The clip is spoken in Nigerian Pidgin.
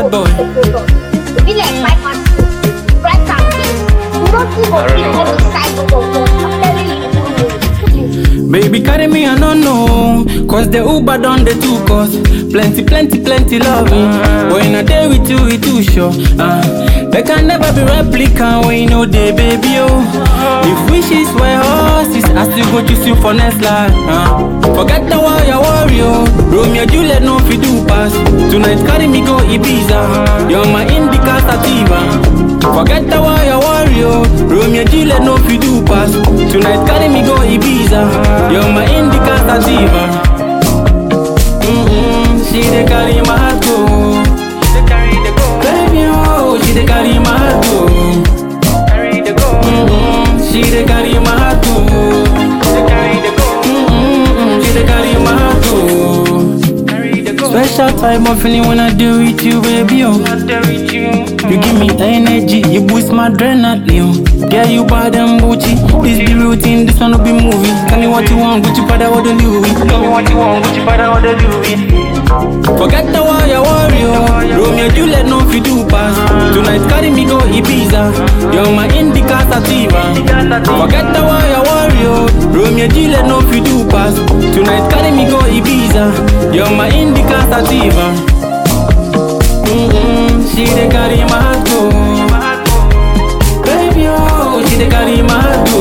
bad boy. Be like my man. Right and peace. You don't give up people on the side of God. I'm telling you. Baby, carry me, I don't know. Cause the Uber done the two cause. Plenty, plenty, plenty loving. When I day with you, it too sure. Uh, there can never be replica when you know the baby, oh. If wishes were horses, I still go choose you for next life. Uh, forget the warrior, warrior. Romeo, Juliet, no fi do pass. Tonight, carry me go Ibiza. You're my indica sativa. Forget the warrior, warrior. Romeo, Juliet, no fi do pass. Tonight, carry me go Ibiza. You're my indica sativa. Mm-mm, she dey carry my heart go. Baby, oh, she dey carry my heart go. Mm-mm, she dey carry my heart go. Mm-mm, she dey carry my heart go. Special type of feeling when I do with you, baby, oh. You give me energy, you boost my adrenaline. Yeah, you bad and Gucci. This be routine, this one will be movie. Tell me what you want, Gucci, Prada, what do you Louis? Tell me what you want, Gucci, Prada, what do Louis? Forget the warrior, warrior. Romeo, Juliet, no fi do pass. Tonight, carry me go Ibiza. You're my indica sativa. Forget the warrior, warrior. Romeo, Juliet, no fi do pass. Tonight, carry me go Ibiza. You're my indica sativa. Mm-mm, she dey carry my heart go. Baby, oh, she dey carry my heart go.